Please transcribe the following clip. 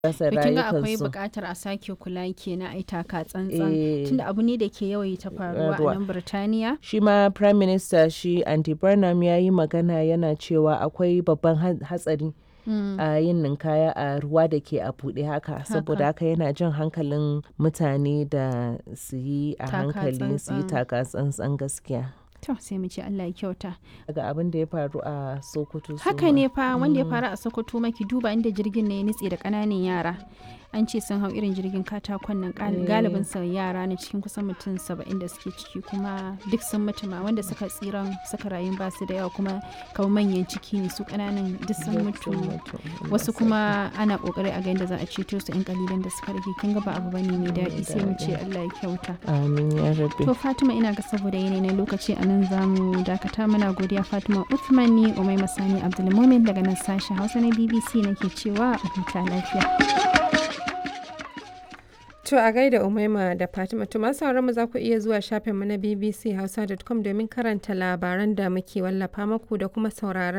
rasa To kin ga akwai rayukansu. buƙatar a sake kula kenan ai taka tsantsan Eh. tunda abu ne da ke yawaita faruwa a Faruwa. nan Birtaniya. Shi ma Prime Minister shi Andy Burnham ya yi magana yana cewa akwai babban ha- hatsari Mm. a yin ninkaya a ruwa da ke a buɗe haka saboda haka yana jan hankalin mutane da su yi a Taka hankali su yi tsantsan. taka tsantsan gaskiya. To sai mu ce Allah ya kyauta. Daga abin da ya faru a Sokoto. su Haka ma. ne fa wanda ya faru a Sokoto maki duba inda jirgin ne ya nutse da ƙananan yara. An ce sun hau irin jirgin katakon nan gal- Eh. galibin sa yara ne cikin kusan mutum saba'in da suke ciki kuma duk sun mutu ma wanda suka tsiran suka rayu ba su da yawa kuma kamar manyan ciki ne su ƙananan duk sun Duk mutu. sun mutu. Wasu kuma ana kokari a ga yadda za a ceto su 'yan kalilan da suka rage kin ga ba abu bane mai daɗi sai mu ce Allah ya kyauta. Amin ya rabbi. To Fatima ina ga saboda yanayi na lokaci a nan zamu dakata muna godiya Fatima Uthman ni Umai Masani Abdulmumin daga nan sashen Hausa na BBC nake cewa a huta lafiya. To a gaida Umaima da Fatima to masu sauran mu za ku iya zuwa shafinmu na bbchausa.com domin karanta labaran da muke wallafa muku da kuma sauraron